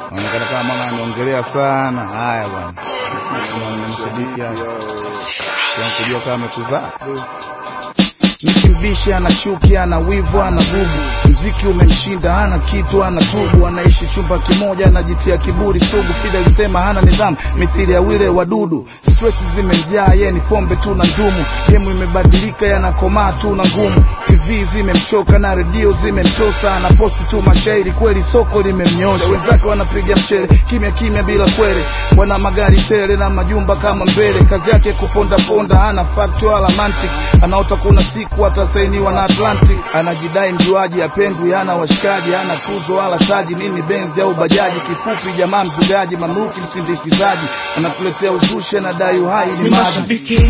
Anaonekana kama mama ameongelea sana. Haya bwana, mshabiki hapa kujua kama amekuzaa Mkimbishi ana chuki, ana wivu, ana gugu, mziki umemshinda, hana kitu, ana tubu, anaishi chumba kimoja, anajitia kiburi sugu. Fida alisema hana nidhamu, mithili ya wile wadudu, stress zimemjaa, ye ni pombe tu na ndumu. Gemu imebadilika, yanakomaa tu na ngumu, TV zimemchoka na redio zimemtosa, anaposti tu mashairi, kweli soko limemnyosha. Wenzake wanapiga mchele kimya kimya bila kwele, wana magari tele na majumba kama mbele. Kazi yake kuponda ponda, hana fact wala mantiki, anaota kuna siku atasainiwa na Atlantic. Anajidai mjuaji, apendwi, hana washikaji, hana tuzo wala taji, nini benzi au bajaji. Kifupi jamaa mzugaji, mamluki msindikizaji, anatuletea uzushi, anadai uhai ni ni maji. mashabiki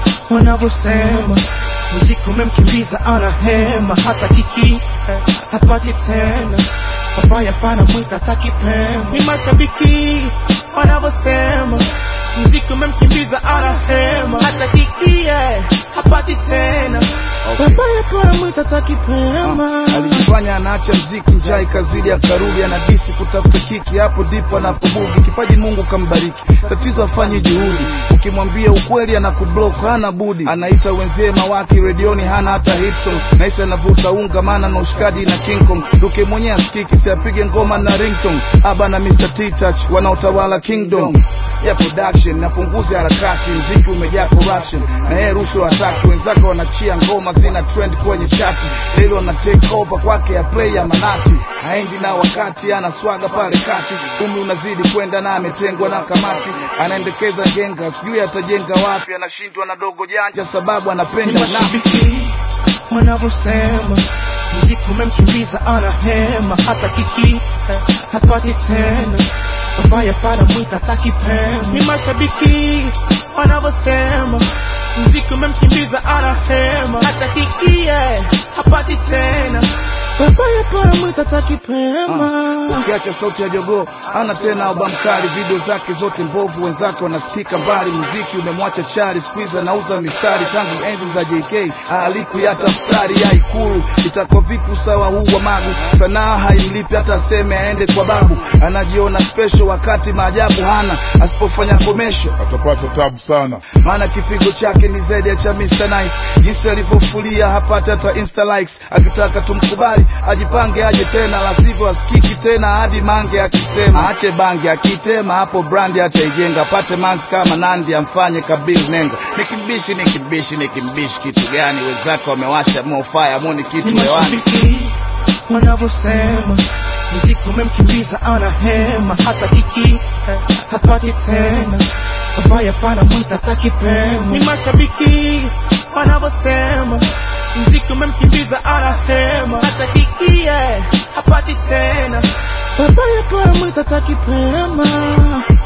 wanavyosema muziki umemkimbiza ana hema hata kiki hapati tena papaya pana mwita takipema ni mashabiki wanavyosema muziki umemkimbiza ana hema hata kiki eh, hapati tena Okay. papaya pana mwita takipema alijifanya anaacha mziki, njaa ikazidi, akarudi anadisi kutafuta kiki, hapo ndipo anapobugi. Kipaji Mungu kambariki, tatizo afanye juhudi. Ukimwambia ukweli anakublock, hana budi. Anaita wenzie mawaki redioni, hana hata hit song. Naisi anavuta unga, maana na ushikaji na King Kong. Duke mwenyewe asikiki, si apige ngoma na ringtone. Aba na Mr. T-Touch wanaotawala kingdom ya production napunguza harakati, mziki umejaa corruption na yeye rushwa hataki. Wenzake wanachia ngoma zina trend kwenye chati, leo wana take over kwake ya play ya manati, haendi na wakati, ana swaga pale kati, umri unazidi kwenda na ametengwa na kamati, anaendekeza genga, sijui atajenga wapi, anashindwa na dogo janja sababu anapenda ni na mashabiki wanavyosema muziki umemkimbiza ana hema hata kiki hapati tena babaya pana mwita takipema ni mashabiki wanavyosema muziki umemkimbiza ana hema hata kiki eh, hapati tena babaya pana mwita takipema ukiacha sauti ya jogoo ana tena albamu kali, video zake zote mbovu, wenzake wanasikika mbali. Muziki umemwacha chali, squeeze anauza mistari tangu enzi za JK alikuyata futari ya Ikulu. Itakuwa vipi usawa huu wa magu? Sanaa haimlipi hata aseme aende kwa babu, anajiona special wakati maajabu hana, asipofanya komesho atapata tabu sana. maana kipigo chake ni zaidi ya cha Mr. Nice. Jinsi alivyofulia hapati hata insta likes, akitaka tumkubali ajipange aje tena, la sivyo asikiki tena hadi mange akisema ache bange, akitema hapo brandi ataijenga, pate manzi kama Nandi amfanye Kabil Nenga. Nikimbishi nikimbishi nikimbishi kitu gani? Wenzake wamewasha mo fire moni kitu ni hewani. mashabiki wanavyosema muziki umemkimbiza ana hema hata kiki hapati tena babaya pana mwita takipema ni mashabiki wanavyosema muziki umemkimbiza ana hema hata kiki eh, hapati tena babaya pana mwita takipema